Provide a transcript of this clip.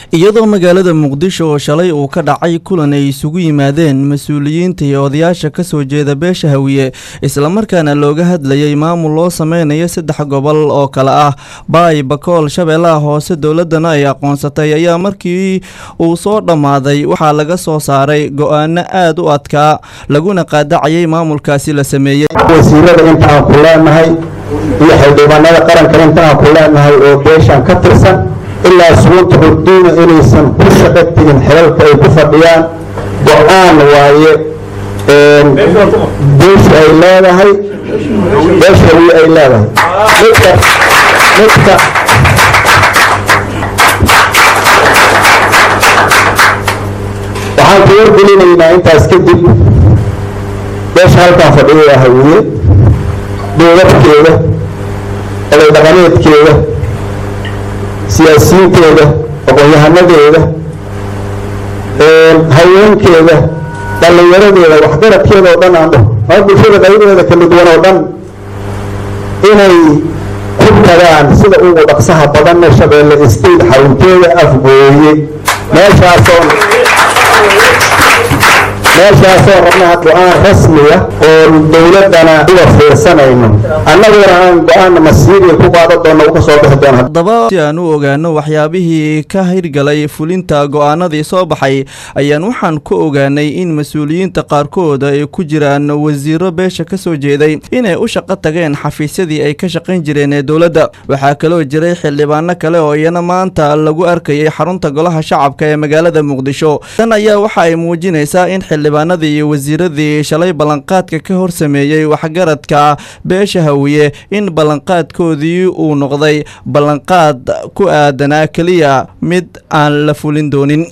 iyadoo magaalada muqdisho oo shalay uu ka dhacay kulan ay isugu yimaadeen mas-uuliyiinta iyo odayaasha kasoo jeeda beesha hawiye islamarkaana looga hadlayay maamul loo sameynayo saddex gobol oo kale ah baay bakool shabeellaha hoose dowladana ay aqoonsatay ayaa markii uu soo dhammaaday waxaa laga soo saaray go-aano aad u adkaa laguna qaadacayay maamulkaasi la sameeyey wasiirada intaan ku leenahay iyo xildhibaanada qaranka intaan ku leenahay oo beeshan ka tirsan ilaa sugunta hurduuna inaysan ku shaqo tegin xilalka ay ku fadhiyaan go-aan waaye beesha ay leedahay beesha wi ay leedahay midka midka waxaan ku wargelinaynaa intaas kadib beesha halkaan fadhiya hawiye dowladkeeda oday dhaqameedkeeda siyaasiyiinteeda aqoon-yahanadeeda haweenkeeda dhallinyaradeeda waxgaradkeeda oo dhan aan dhaho ama bulshada qaybadeeda kala duwan oo dhan inay ku tagaan sida ugu dhaqsaha badanna shabeelle state xarunteeda afgooye meeshaasoo meeshaasoo rabnaha go-aan rasmiya oo dowladana uga fiirsanayno annaguna aan go-aan masiiriya ku qaadan doona u ka soo bixi doona haddaba si aan u ogaano waxyaabihii ka hirgalay fulinta go-aanadii soo baxay ayaan waxaan ku ogaanay in mas-uuliyiinta qaarkood ay ku jiraan wasiiro beesha ka soo jeeday inay u shaqo tageen xafiisyadii ay ka shaqayn jireen ee dowladda waxaa kaloo jiray xildhibaano kale oo iyana maanta lagu arkayay xarunta golaha shacabka ee magaalada muqdisho tan ayaa waxa ay muujinaysaa in xildhibaanadii iyo wasiiradii shalay ballanqaadka ka hor sameeyey waxgaradka beesha hawiye in ballanqaadkoodii uu noqday ballanqaad ku aadanaa keliya mid aan la fulin doonin